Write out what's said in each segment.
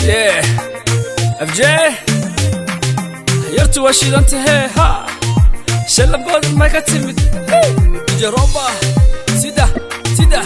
Yeah. FJ yartu waa shidantahe ha shallabooda ma ka timid jaroba sida sida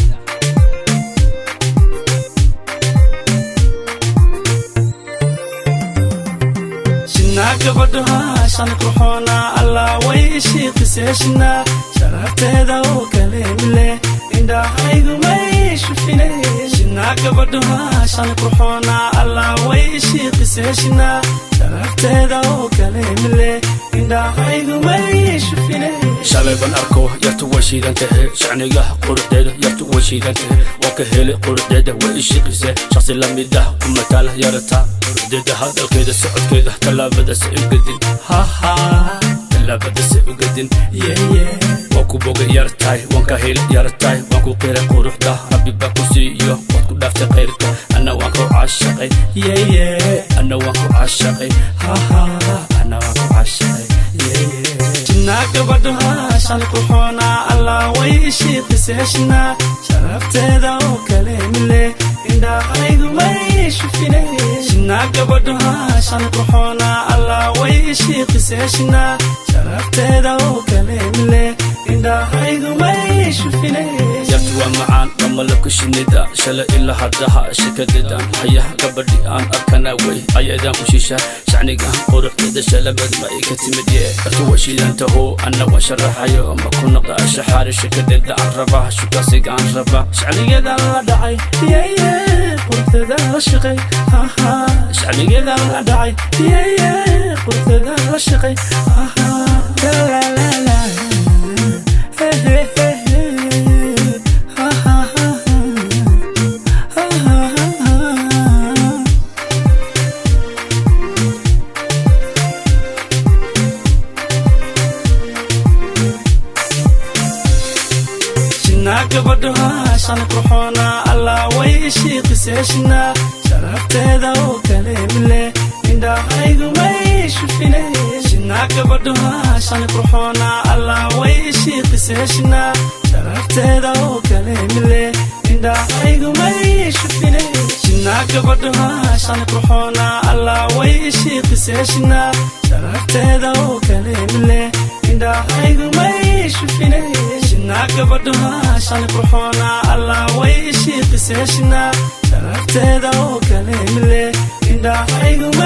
shinaa gabadhaha shan qurxoona allah way shiiqiseeshina sharafteeda oo kaleemile indhahaygu may shufine shinaa gabadhaha shan qurxoona allah way shiiqiseeshina sharafteeda oo kaleemile indhahaygu may shufine shalay ban arko yartu way shiidan tahe shacniga quruxdeeda yartu way shiidan tahe waa ka helay quruxdeeda way ishiqise shaqsi lamid ah kumataala yarata quruxdeeda hadalkeeda socodkeeda tallaabadase ugadin haha tallaabadase ugadin yeye waa ku boga yartahay waan ka helay yartahay waan ku qiray quruxda rabbi baa ku siiyo waad ku dhaaftay khayrka anna waan ku caashaqay yeye anna waan ku caashaqay haha anna waan ku caashaqay yeye shinaa gabadhaha shan qurxoona allah way shiiqiseeshina sharafteeda oo kaleemile indhahaygu may shufine shinaa gabadhaha shan qurxoona allah way shiiqiseeshina sharafteeda oo kaleemile indhahaygu may shufine yartu waa macaan waa malabka shinida shalay ilaa haddaha shakadeedaan hayaha gabadhi aan arkana wey ayadaan u shisha shacniga quruxdeeda shalabad ma ay ka timid ye yartu waa shiidantaho anna waan sharaxayo ma ku noqda shaxaari shakadeeda aan rabaa shukasiga aan rabaa shacnigeedaan la dhacay yeye qurteedaan la shaqay haha shacnigeedaan la dhacay yeye qurteedaan la shaqay haha la la la la Hey, hey, hey, hey. Ha, ha, ha, ha. Ha, ha, ha, ha. shinaa gabadhaha shan qurxoona allah way shiiqiseeshina sharafteeda oo kaleemile indhahaygu may shufine shinaa gabadhaha shan qurxoona allah way shiiqiseeshina sharafteeda oo kaleemile indhahaygu may shufine shinaa gabadhaha shan qurxoona allah way shiiqiseeshina sharafteeda oo kaleemile indhahaygu may shufine shinaa gabadhaha shan qurxoona allah way shiiqiseeshina sharafteeda oo kaleemile indhahaygu